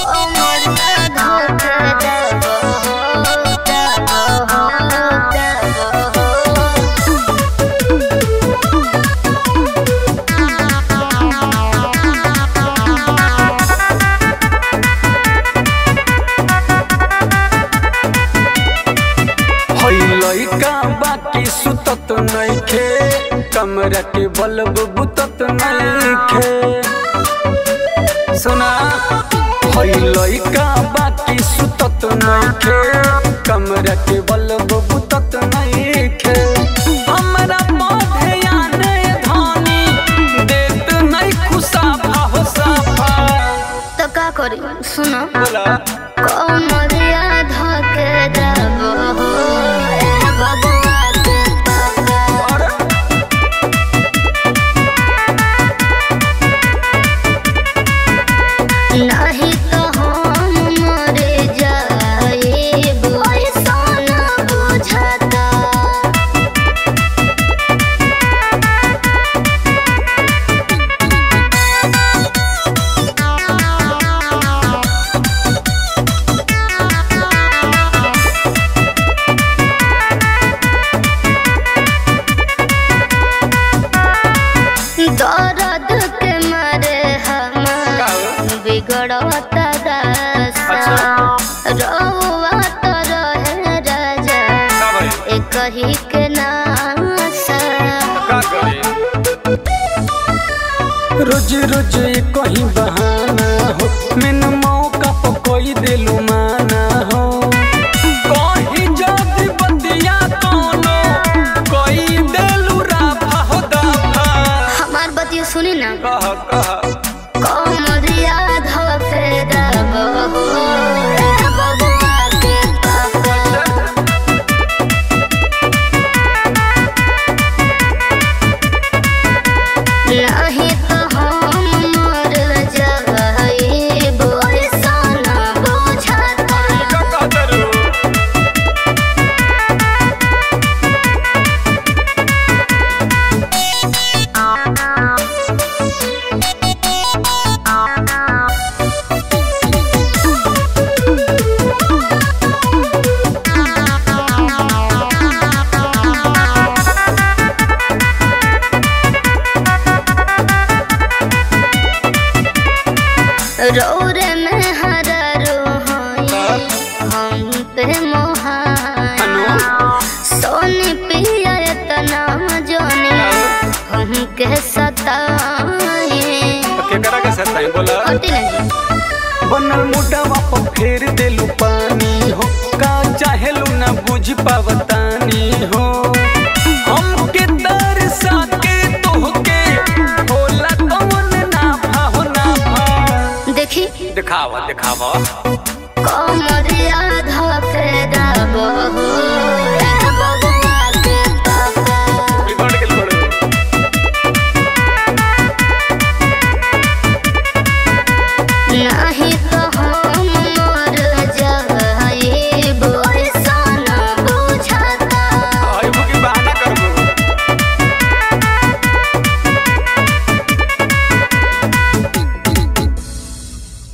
हई लइका बाकी सुतत नइखे कमरा के बल्ब बुतत नइखे सुना हई लइका बाकी सुतत नइखे कमरा के बल्ब बुतत नइखे हमरा पौधे आने धानी देत नहीं खुसाफा हो साफा तो का करी सुनो बोला कमरिया धके जाबो हो ए बबुआ के पापा और नहीं तो हम मर जाएब ऐसा न बुझाता दर्द के मारे हम का हो? बिगड़ता दास्ता अच्छा। रहुआ तो रहे राजा का भाई एक ही के नासा का करे रोज रोज ये कहीं बहाना हो मैंने मौका पर कोई दिलु माना हो कहीं जदी बतिया कोनो कोई दिलु राफा हो दाफा हमार बतिया सुनी ना कह कह कमरिया धके जाबो हो ए बबुआ के पापा नहीं तो हम मर जाएब ऐसा न बुझाता का कहतरू रौरे में हररो होई हम पे मोहाई सोनी पिया तना जोनी हम के सताई केकरा के साथ नहीं बोला होती नहीं बनल मुडवा पर फेर देलु पानी हो का चाहेलु ना बुझ पावतानी हो हमके तरसा के तोहके होला कौन नाफा हो नाफा देखी दिखावा दिखावा